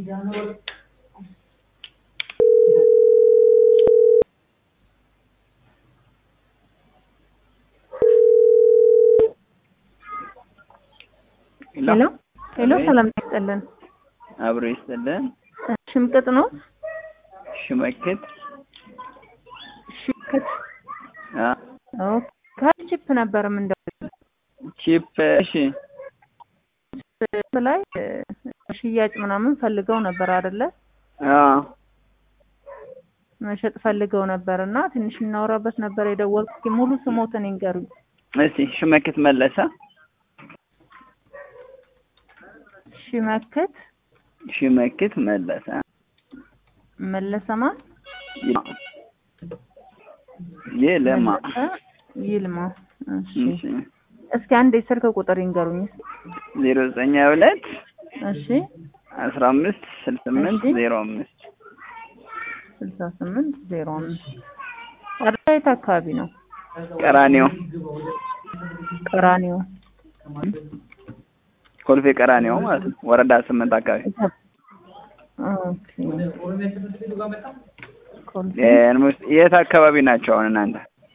ሄሎ ሄሎ፣ ሰላም ይስጥልን። አብሮ ይስጥልን። ሽምቅጥ ነው? ሽመክት ሽምቅጥ አ ኦኬ። ከቺፕ ነበር ምንደው ቺፕ እሺ፣ ላይ ሽያጭ ምናምን ፈልገው ነበር አይደለ? አ መሸጥ ፈልገው ነበር እና ትንሽ እናወራበት ነበር የደወልኩት። እስኪ ሙሉ ስሞትን ይንገሩኝ። እስቲ ሽመክት መለሰ ሽመክት ሽመክት መለሰ መለሰማ ይልማ መለሰ ይልማ። እሺ እሺ እስኪ አንድ የስልክ ቁጥር ይንገሩኝ። ዜሮ ዘጠኝ ሀያ ሁለት እሺ አስራ አምስት ስልሳ ስምንት እሺ። ዜሮ አምስት ስልሳ ስምንት ዜሮ አምስት አድራ የት አካባቢ ነው? ቀራኒዮ ቀራኒዮ ኮልፌ ቀራኒዮ ማለት ነው። ወረዳ ስምንት አካባቢ ኦኬ። ኮልፌ ኦልሞስት የት አካባቢ ናቸው አሁን እናንተ?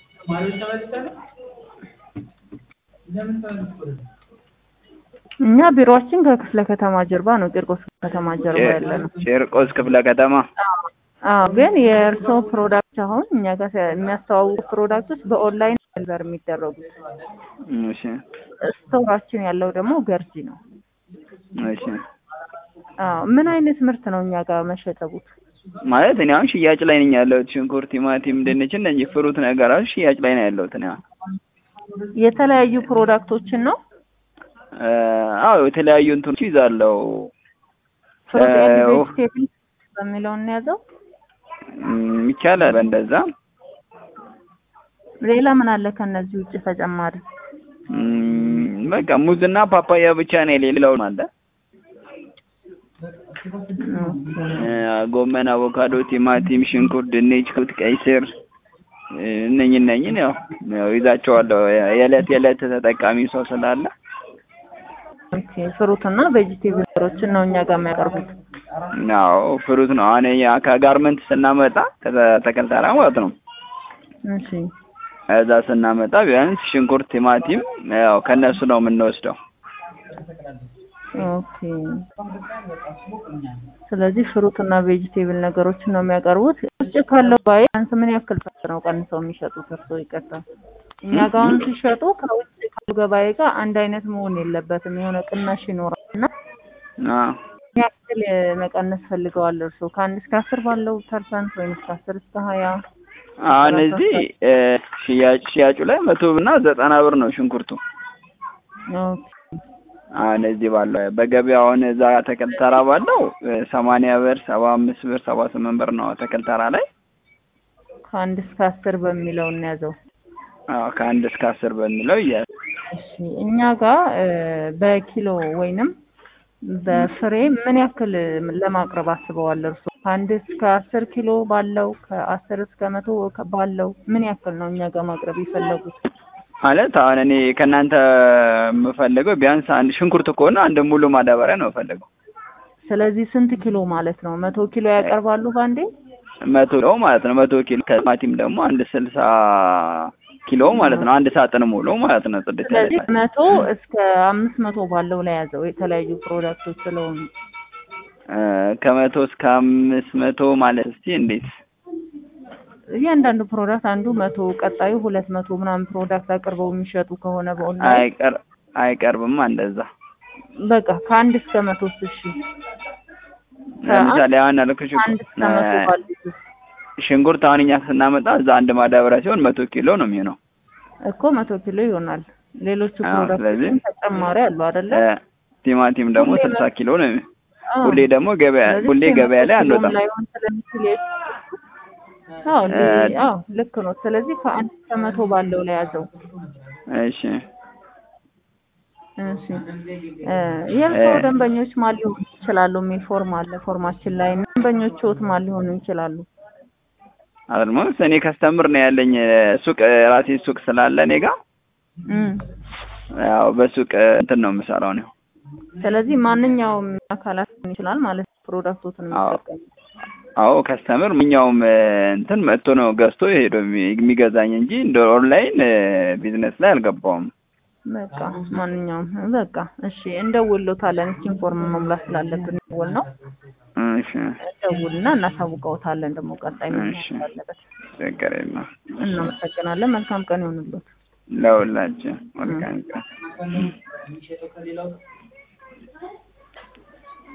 እኛ ቢሮአችን ከክፍለ ከተማ ጀርባ ነው፣ ቂርቆስ ከተማ ጀርባ ያለ ነው። ጭርቆስ ክፍለ ከተማ አዎ፣ ግን የእርስዎ ፕሮዳክት አሁን እኛ ጋር የሚያስተዋውቁ ፕሮዳክቶች በኦንላይን ዴሊቨር የሚደረጉት፣ እሺ ስቶራችን ያለው ደግሞ ገርጂ ነው። እሺ አዎ፣ ምን አይነት ምርት ነው እኛ ጋር መሸጠቡት? ማለት እኔ አሁን ሽያጭ ላይ ነኝ ያለሁት። ሽንኩርት፣ ቲማቲም፣ ድንች እነዚህ ፍሩት ነገሮች ሽያጭ ላይ ነው ያለሁት እኔ አሁን። የተለያዩ ፕሮዳክቶችን ነው እ አዎ የተለያዩ እንትኖች ይዛለሁ። ፍሩት እ ኤንድ ቬጅቴብል በሚለው እንያዘው። እም፣ ይቻላል በእንደዛ። ሌላ ምን አለ ከነዚህ ውጭ ተጨማሪ? እም፣ በቃ ሙዝና ፓፓያ ብቻ ነው የሌለው አለ። እ ጎመን፣ አቮካዶ፣ ቲማቲም፣ ሽንኩርት፣ ድንች፣ ክብት፣ ቀይ ስር እ እነኝህ እነኝህን ያው ያው ይዛቸዋለሁ የዕለት የዕለት ተጠቃሚ ሰው ስላለ ኦኬ ፍሩት እና ቬጂቴብሎችን ነው እኛ ጋር የሚያቀርቡት። ያው ፍሩት ነው አሁን ያ ከጋርመንት ስናመጣ ከተከል ተራ ማለት ነው። እሺ እዛ ስናመጣ ቢያንስ ሽንኩርት፣ ቲማቲም ያው ከነሱ ነው የምንወስደው። ኦኬ ስለዚህ ፍሩት እና ቬጂቴብል ነገሮችን ነው የሚያቀርቡት። ውጭ ካለው ባይ ቢያንስ ምን ያክል ሰዓት ነው ቀንሰው የሚሸጡት? እርስዎ ይቀጣል። እኛ ጋር አሁን ሲሸጡ ከውጭ ካለው ገበያ ጋር አንድ አይነት መሆን የለበትም። የሆነ ቅናሽ ይኖራል እና አዎ ምን ያክል መቀነስ ፈልገዋል እርስዎ? ከአንድ እስከ አስር ባለው ፐርሰንት ወይም እስከ አስር እስከ ሀያ አሁን እዚህ እ ሽያጭ ሽያጩ ላይ መቶ እና ዘጠና ብር ነው ሽንኩርቱ። ኦኬ አሁን እዚህ ባለው በገበያ አሁን እዛ ተክል ተራ ባለው እ ሰማንያ ብር፣ ሰባ አምስት ብር፣ ሰባ ስምንት ብር ነው ተክል ተራ ላይ። ከአንድ እስከ አስር በሚለው እንያዘው። አዎ ከአንድ እስከ አስር በሚለው እያለ እሺ እኛ ጋር እ በኪሎ ወይንም በፍሬ ምን ያክል ለማቅረብ አስበዋል እርስዎ? ከአንድ እስከ አስር ኪሎ ባለው ከአስር እስከ መቶ ከ- ባለው ምን ያክል ነው እኛ ጋር ማቅረብ የፈለጉት? ማለት አሁን እኔ ከእናንተ የምፈልገው ቢያንስ አንድ ሽንኩርት ከሆነ አንድ ሙሉ ማዳበሪያ ነው የምፈልገው። ስለዚህ ስንት ኪሎ ማለት ነው? መቶ ኪሎ ያቀርባሉ ባንዴ? መቶ ኪሎ ማለት ነው። መቶ ኪሎ ከቲማቲም ደግሞ አንድ ስልሳ ኪሎ ማለት ነው። አንድ ሳጥን ሙሉ ማለት ነው። ጽድት ያለ ስለዚህ መቶ እስከ አምስት መቶ ባለው ላይ ያዘው የተለያዩ ፕሮዳክቶች ስለሆኑ እ ከመቶ እስከ አምስት መቶ ማለት እስቲ እንዴት? እያንዳንዱ ፕሮዳክት አንዱ መቶ ቀጣዩ ሁለት መቶ ምናምን ፕሮዳክት አቅርበው የሚሸጡ ከሆነ በኦንላይን አይቀር አይቀርብማ እንደዛ። በቃ ከአንድ እስከ መቶ እሺ ለምሳሌ አሁን ያልኩሽ አንድ እስከ መቶ ባሉት ውስጥ ሽንኩርት አሁን እኛ ስናመጣ እዛ አንድ ማዳበሪያ ሲሆን መቶ ኪሎ ነው የሚሆነው። እኮ መቶ ኪሎ ይሆናል። ሌሎቹ አዎ፣ ስለዚህ ፕሮዳክቶች ተጨማሪ አሉ አይደለ? እ ቲማቲም ደግሞ ሁሌ ስልሳ ኪሎ ነው የሚሆነው። አዎ። ሁሌ ደግሞ ገበያ ስለዚህ ሁሌ ገበያ ላይ ኪሎም አንወጣም። ላይሆን ስለሚችል የ- አዎ ሊ- እ- አዎ ልክ ነው። ስለዚህ ከአንድ እስከ መቶ ባለው ላይ ያዘው። እሺ እሺ እ የእርስዎ እ- ደንበኞች ማን ሊሆኑ ይችላሉ? የሚል ፎርም አለ ፎርማችን ላይ ደንበኞችዎት ማን ሊሆኑ ይችላሉ? አልሞስ እኔ ከስተምር ነው ያለኝ ሱቅ ራሴ ሱቅ ስላለ እኔ ጋር እም ያው በሱቅ እንትን ነው የምሰራው ነው። ስለዚህ ማንኛውም አካላት ሊሆን ይችላል ማለት ነው። ፕሮዳክቶትን አዎ። የሚጠቀሙት? አዎ ከስተምር ምኛውም እ፣ እንትን መጥቶ ነው ገዝቶ ሄዶ የሚ- የሚገዛኝ እንጂ እንደ ኦንላይን እ፣ ቢዝነስ ላይ አልገባውም። በቃ ማንኛውም በቃ እሺ፣ እንደውሎታለን። እስኪ ፎርም መሙላት ስላለብን ደውል ነው እሺ ደውልና እናሳውቀውታለን። ደግሞ ቀጣይ ምን እሺ። መሆን አለበት። ችግር የለም። እናመሰግናለን። መልካም ቀን ይሆንልዎት። ለሁላችን መልካም ቀን።